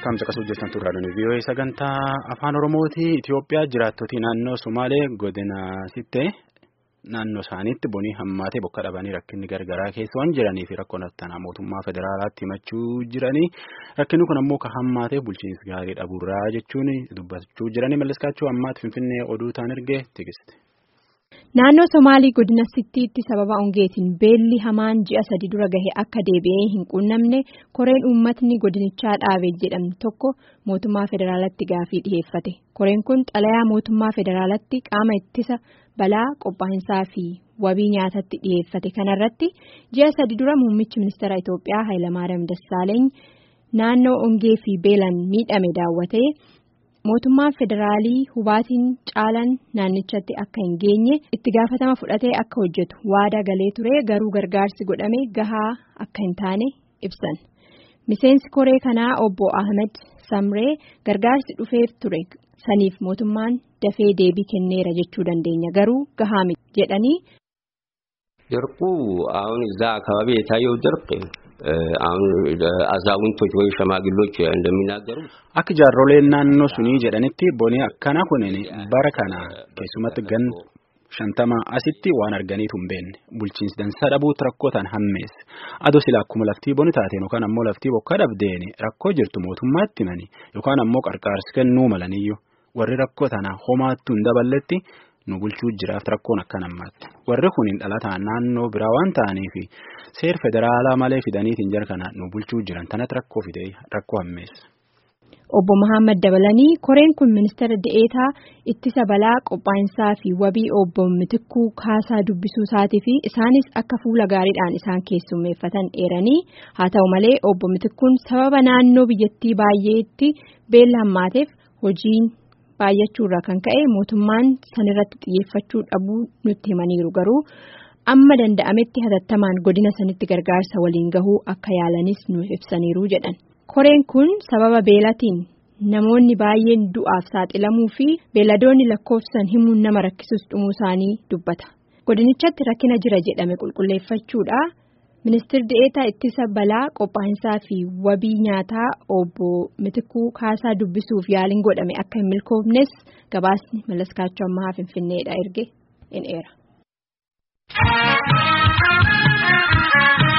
Tamsaqas hojjetan turraadhaan vii'oo sagantaa afaan oromooti Itoophiyaa jiraattota naannoo Somaalee godina sittee naannoo isaaniitti bonii hammaatee bokka dhabanii rakkinni gargaraa keessa waan jiranii fi rakkoon attanaa mootummaa federaalaatti himachuu jiranii rakkinni kun ammoo ka hammaatee bulchiinsi gaarii dhabuurraa jechuun dubbachuu jiranii malliskaachuu ammaatti finfinnee oduu ta'an ergee tikiste. Naannoo Somaalii godina Sittiitti sababa hongeetiin beelli hamaan ji'a sadi dura gahe akka deebi'ee hin quunnamne koreen uummatni godinichaa dhaabe jedhamu tokko mootummaa federaalatti gaafii dhiheeffate. Koreen kun xalayaa mootummaa federaalatti qaama ittisa balaa qophaa'insaa fi wabii nyaatatti dhiheeffate. Kanarratti ji'a sadi dura muummichi ministeera Itoophiyaa Hayilamaariyaam Dassaaleeny naannoo hongee fi beelaan miidhame daawwatee. mootummaan federaalii hubaatiin caalaan naannichatti akka hin geenye itti gaafatama fudhatee akka hojjetu waadaa galee ture garuu gargaarsi godhame gahaa akka hin taane ibsan miseensi koree kanaa obbo ahmed samree gargaarsi dhufeef ture saniif mootummaan dafee deebii kenneera jechuu dandeenya garuu gahaa miti jedhanii. ድርቁ አሁን እዛ አካባቢ የታየው ድርቅ አሁን አዛውንቶች ወይ ሸማግሎች እንደሚናገሩት akka jaarroleen naannoo sunii jedhanitti bonii akkana kunin bara kana keessumatti gan shantama asitti waan arganiitu hin beekne bulchiinsi dansaa dhabuutti rakkootaan hammeesse adoo sila akkuma laftii boni taateen yookaan ammoo laftii bokka dhabdeeni rakkoo jirtu mootummaatti himani yookaan ammoo qarqaarsi kennuu malaniyyuu warri rakkoo tana homaattuu hin daballetti. nu bulchuu jiraaf rakkoon akkan ammaatti warri kun hin dhalataan naannoo biraa waan ta'aniif seer federaalaa malee fidaniitiin jara kana nu bulchuu jiran tanatti rakkoo fidee rakkoo hammeessa. Obbo Muhammad dabalanii koreen kun ministeera de'eetaa ittisa balaa qophaa'insaa fi wabii obbo Mitikkuu kaasaa dubbisuu isaatii fi isaanis akka fuula gaariidhaan isaan keessummeeffatan eeranii haa ta'u malee obbo Mitikkuun sababa naannoo biyyattii baay'eetti beela hammaateef hojiin. baay'achuurraa kan ka'e mootummaan sanirratti xiyyeeffachuu dhabuu nutti himaniiru garuu amma danda'ametti hatattamaan godina sanitti gargaarsa waliin gahuu akka yaalanis nu ibsaniiru jedhan koreen kun sababa beelatiin namoonni baay'een du'aaf saaxilamuu fi beeladoonni lakkoofsan himuun nama rakkisuus dhumuu isaanii dubbata godinichatti rakkina jira jedhame qulqulleeffachuudha. Ministeerri de'eetaa ittisa balaa qophaa'insaa fi wabii nyaataa obbo Mitikuu kaasaa dubbisuuf yaaliin godhame akka hin milkoofnes gabaasni mallaskaachuu ammaa finfinneedha erge in eera.